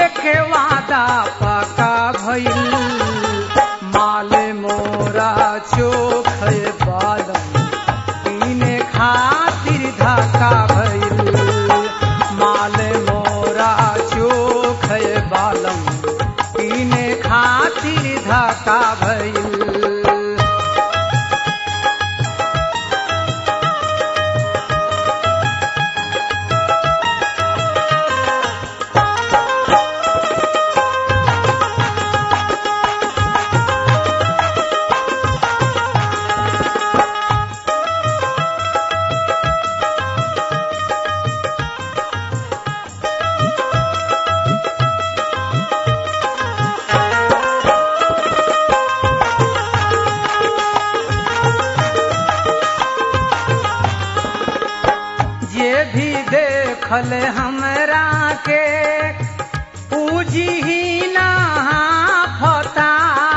के वादा पका भइल माल मोरा चोख बालम पीने खातिर धक्का भइल माल मोरा चोख बालम पीने खातिर धक्का भइल जे भी देखल हमरा के पूजी ही ना फता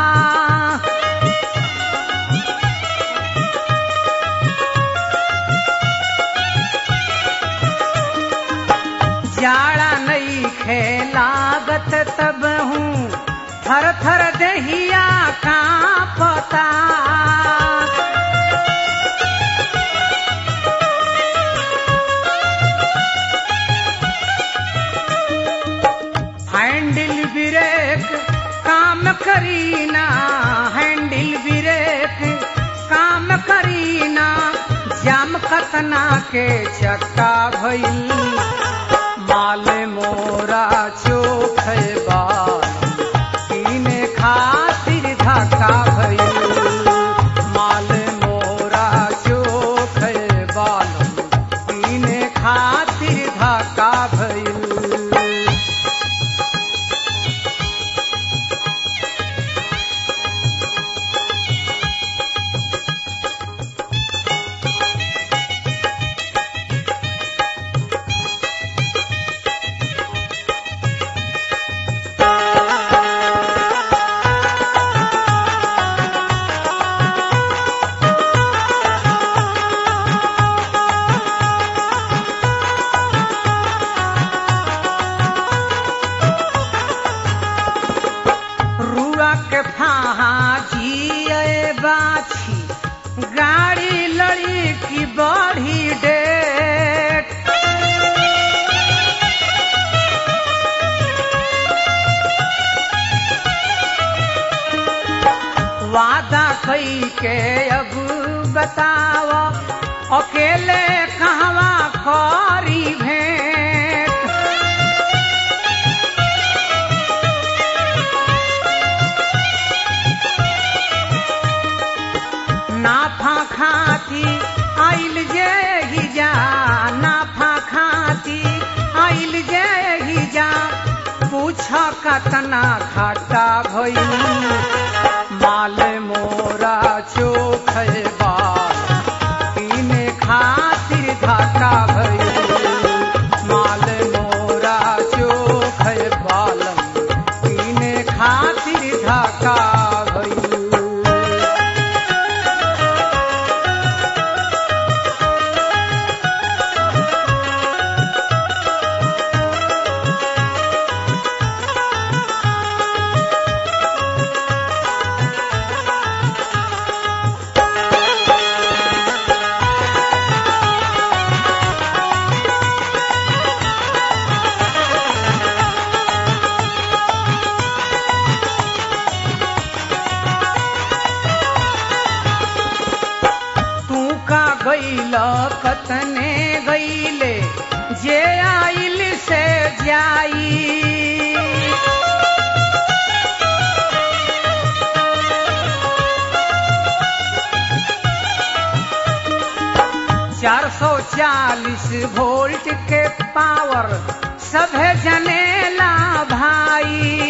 जाड़ा नहीं खेलागत तब हूँ थर थर दहिया का पता हैंडल ब्रेक काम करीना हैंडल ब्रेक काम करीना जाम कतना के चक्का भइल माल मोरा चोख बाल पीने खातिर धक्का भइल माल मोरा चोख बाल पीने खातिर धक्का भइल रुआ के फाहा जिए बाछी गाड़ी लड़ी की बड़ी डेट वादा कई के अब बताव अकेले कहवा करी भेंट नाफा खाती आइल जे ही जा नाफा खाती आइल जे ही जा पूछ कतना घाटा भइल माल मोरा चोख बाल पीने खातिर घाटा भइल माल मोरा चोख बालम पीने खातिर घाटा भइल तू का गईल कतने गईले जे आइल से जाई चार सौ चालीस वोल्ट के पावर सभे जनेला भाई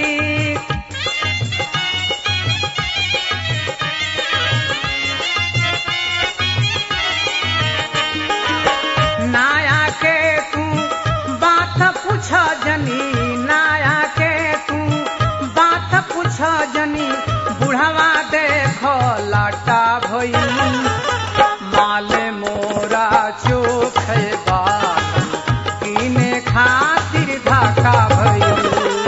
नाया के तू बात पूछ जनी नाया के तू बात पूछ जनी बुढ़वा देखो लाटा भइल माल मोरा चोख बाल किने खातिर धाका भइल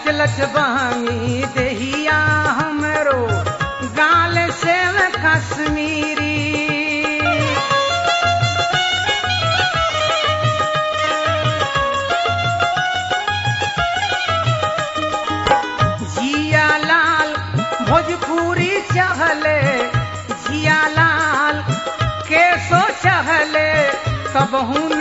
लच बहनी देहिया हमरो गाल से कश्मीरी जिया लाल भोजपुरी चहले जिया लाल केसो चहले तब हूँ